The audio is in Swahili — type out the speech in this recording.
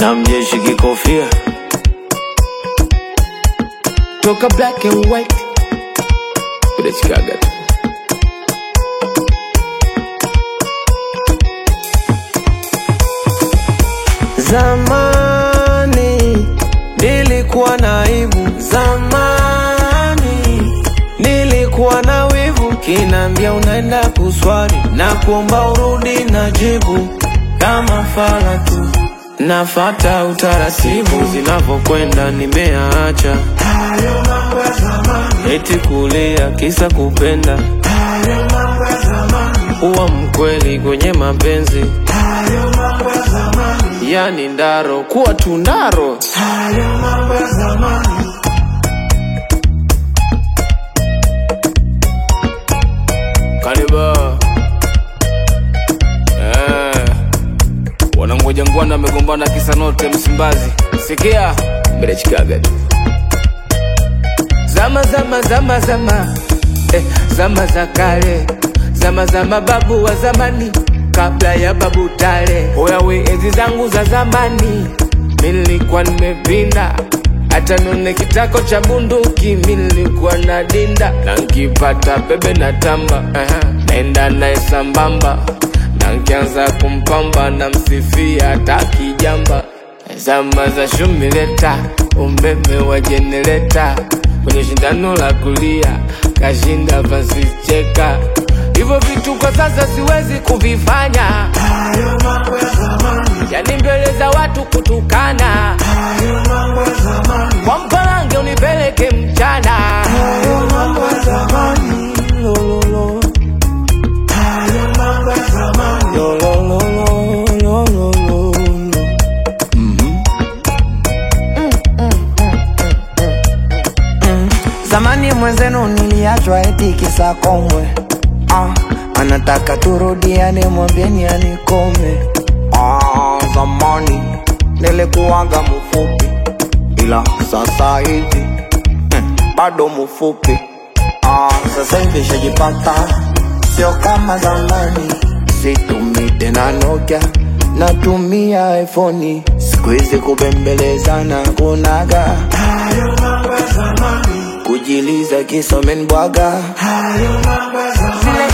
na mjeshi kikofia toka black and white kudachikaga tu Zamani nilikuwa na aibu, zamani nilikuwa na wivu, kinambia unaenda kuswali na kuomba urudi na jibu kama fala tu, nafata utaratibu zinavyokwenda, nimeacha eti kulia kisa kupenda, uwa mkweli kwenye mapenzi yani ndaro kuwa tundaro Kaliba eh, wanangoja ngwana amegombana kisa note Msimbazi. Sikia mbele chikaga tu zama zama zama zama eh, zama za kale zama za mababu wa zamani kabla ya babu tale oyawe enzi zangu za zamani nilikuwa nimepinda hata nione kitako cha bunduki mi nilikuwa na dinda na nkipata bebe na tamba uh-huh. naenda naye sambamba na nkianza kumpamba na msifia hata kijamba zama za shumileta umeme wa jenereta kwenye shindano la kulia kashinda pasicheka hivyo vitu kwa sasa siwezi kuvifanya yani mbele za watu kutukana kwa mpalange unipeleke mchana Lo, lo, lo. Lo, lo, lo, lo, lo, lo, lo, lo. Zamani mwenzenu niliachwa eti kisa komwe ah, anataka turudiane, mwambieni anikome. Ah, zamani nilikuwaga mfupi, ila sasa hivi hmm, bado mfupi. Ah, sasa hivi shajipata, sio kama zamani. Situmii tena Nokia, natumia iPhone. Siku hizi kubembelezana kunaga kujiliza kisomen bwaga zile